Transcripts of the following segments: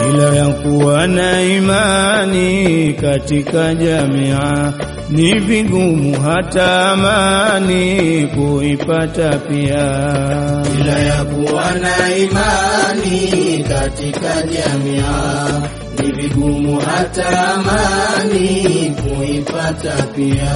bila ya kuwa na imani katika jamia ni vigumu hata amani kuipata pia. bila ya kuwa na imani katika jamia ni vigumu hata amani kuipata pia.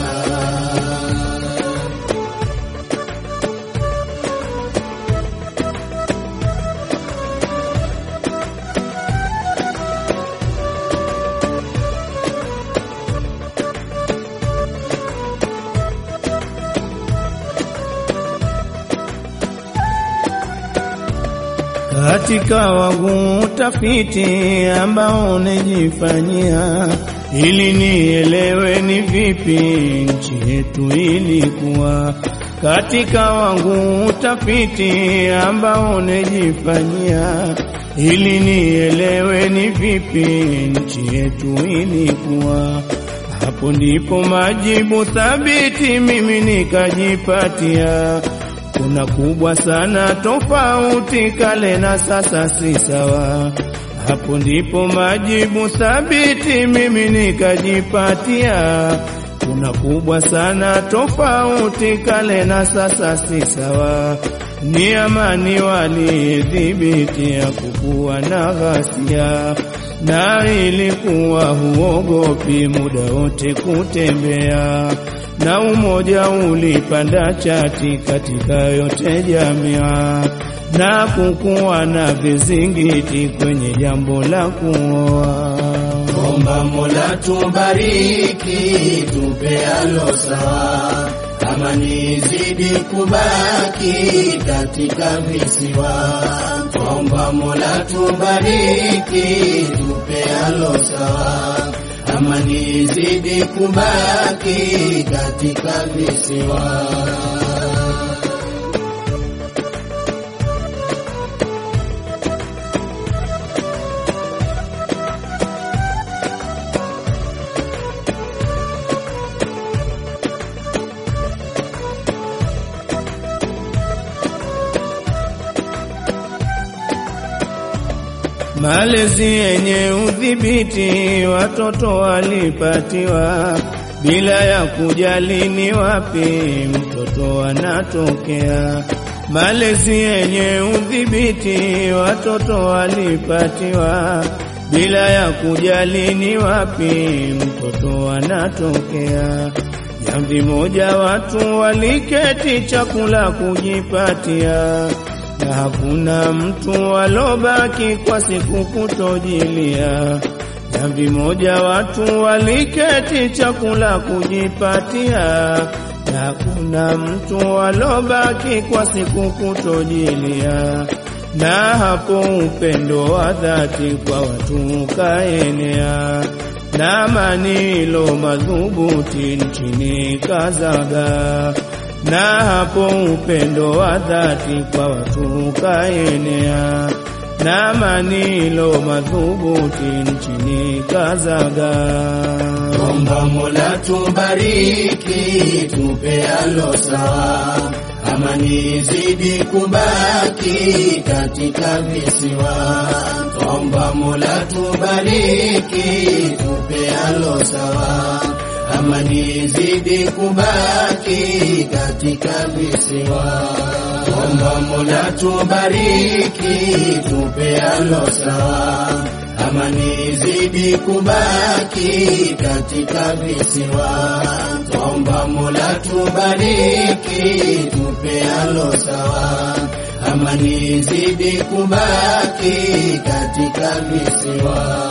katika wangu utafiti ambao nijifanyia ili nielewe ni vipi nchi yetu ilikuwa. Katika wangu utafiti ambao nijifanyia ili nielewe ni vipi nchi yetu ilikuwa. Hapo ndipo majibu thabiti mimi nikajipatia. Kuna kubwa sana tofauti kale na sasa si sawa. Hapo ndipo majibu thabiti mimi nikajipatia. Kuna kubwa sana tofauti kale na sasa si sawa. Ni amani walidhibiti ya kukuwa na ghasia, na ilikuwa huogopi muda wote kutembea na umoja ulipanda chati katika yote jamia, na kukuwa na vizingiti kwenye jambo la kuoa. Omba Mola tubariki, tupe alo sawa, amani zidi kubaki katika visiwa. Omba Mola tubariki, tupe alo sawa, amani zidi kubaki katika visiwa. Malezi yenye udhibiti watoto walipatiwa bila ya kujali ni wapi mtoto anatokea. Malezi yenye udhibiti watoto walipatiwa bila ya kujali ni wapi mtoto anatokea. Jamvi moja watu waliketi chakula kujipatia na hakuna mtu alobaki kwa siku kutojilia. Jamvi moja watu waliketi chakula kujipatia, na hakuna mtu alobaki kwa siku kutojilia. Na hapo upendo wa dhati kwa watu ukaenea, na amani ilo madhubuti nchini kazaga na hapo upendo wa dhati kwa watu ukaenea, na amani ilo madhubuti nchini kazaga. Omba Mola tubariki, tupe alo sawa, amani zidi kubaki katika visiwa. Omba Mola tubariki, tupe alo sawa, amani zidi kubaki katika visiwa. Omba Mola tubariki, tupe alo sawa, amani zidi kubaki katika visiwa. Omba Mola tubariki, tupe alo sawa, amani zidi kubaki katika visiwa.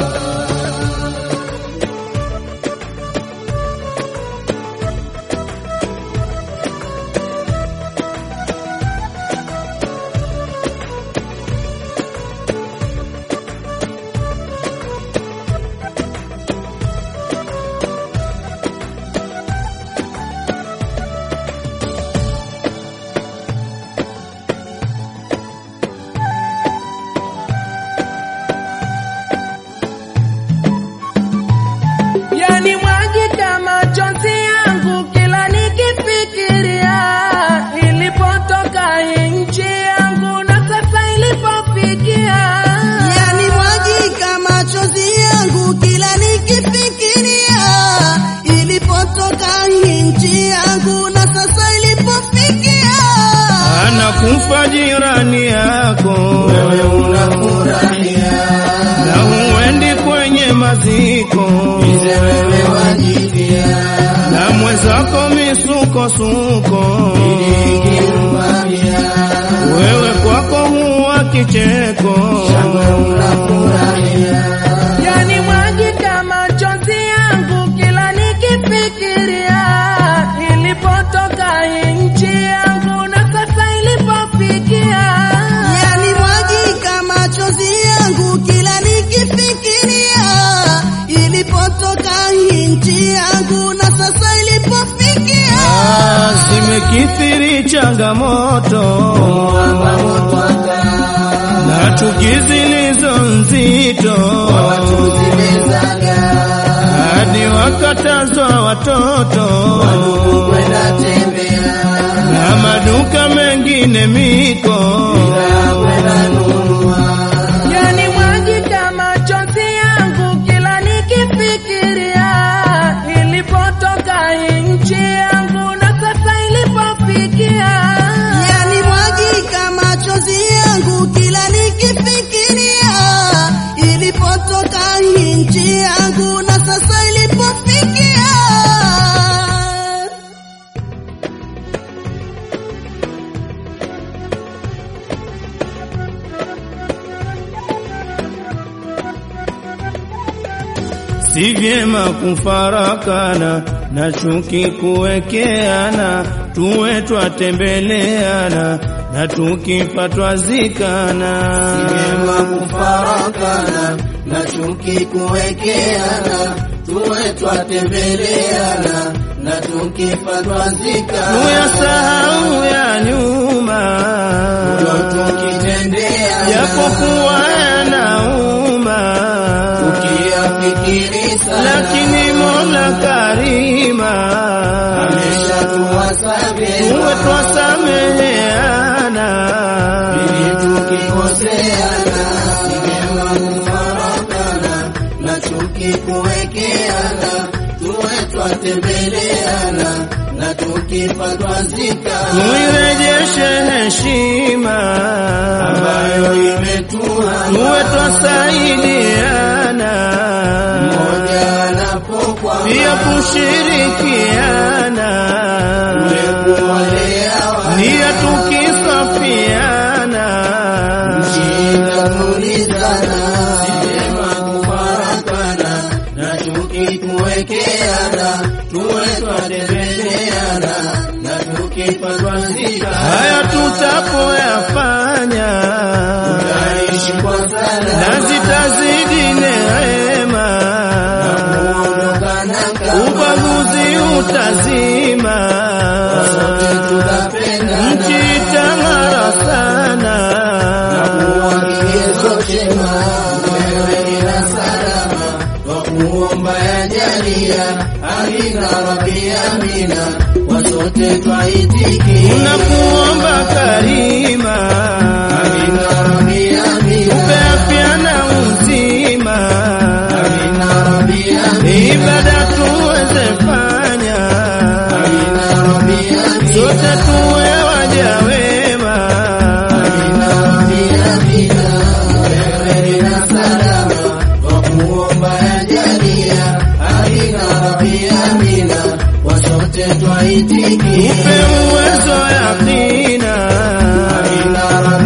kufa jirani yako, wewe unafurahia, na huendi kwenye maziko, bize wewe wajifia, na mwenzako misukosuko, ikirumamia, wewe kwako huwa kicheko. shangwe unafurahia, Yani mwagika machozi yangu kila nikifikiria ilipotoka hii nchi yangu na sasa ilipofikia. Yani mwagika machozi yangu kila nikifikiria ilipotoka hii nchi yangu na sasa ilipofikia. Ah, Zimekithiri changamoto mwamba motwaka, na chuki zilizo nzito, watu zimezaga, hadi wakatazwa watoto kwenda tembea, na maduka mengine miko. kwenda nunua, Yani mwagika machozi yangu kila nikifikiria ilipotoka hii nchi yangu na sasa ilipofikia. Yani mwagika machozi yangu kila nikifikiria ilipotoka hii nchi yangu na sasa ilipofikia. Si vyema kufarakana na chuki kuwekeana, tuwe twatembeleana na tukipatwa zikana. vyema kufarakana na chuki kuwekeana, tuwe twatembeleana na tukipatwa zikana, Tuyasahau ya nyuma, ndo tukitendeana, japokuwa yanauma, tukiyafikiri sana, lakini Mola Karima ameshatuwasamehe tuwe twasameheana. ili tukikoseana, si vyema kufarakana na chuki kuwekeana, tuwe twatembeleana na tukipatwa zikana tuirejeshe heshima ambayo imetuhama tuwe twasaidiana mmoja anapokwama pia kushirikiana kuwalea nia tukisafiana wanaitulizana sema kufarakana na chuki kuwekeana tuwe twatembeleana na tukipatwa zika haya tutapoyafanya tutaishi kwa na salama zitazidi neema kuondokana kama ubaguzi utazima sote tutapendana nchi itang'ara sana kuwa kigezo chema wewe ni na salama kwa kuomba yajalia amina rabbi amina kwa sote twaitikia tunakuomba karima amina rabbi amina upe afya na uzima amina rabbi amina ibada tuweze fanya amina rabbi amina sote tuwe waja wema amina rabbi amina wewe ni na salama kwa kuomba yajalia amina rabbi amina kwa sote twaitikia upe uwezo yakina amina rabbi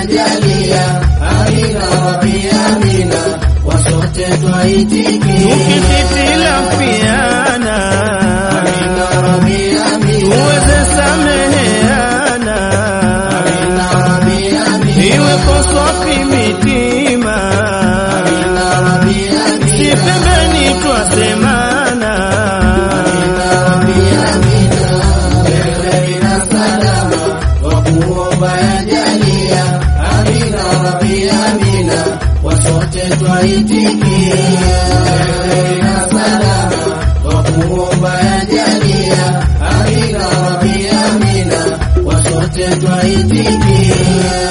yajalia, amina rabbi amina, wasote twaitikia. tukihitilafiana Amina rabbi amina, tuweze sameheana amina rabbi amina, iwe koswafi mitima amina rabbi amina, si pembeni twasemana amina rabbi amina, kheri na salama, twakuomba yajalia, amina rabbi amina, wasote twaitikia. Kheri na salama, twakuomba yajalia, amina rabbi amina, wasote twaitikia.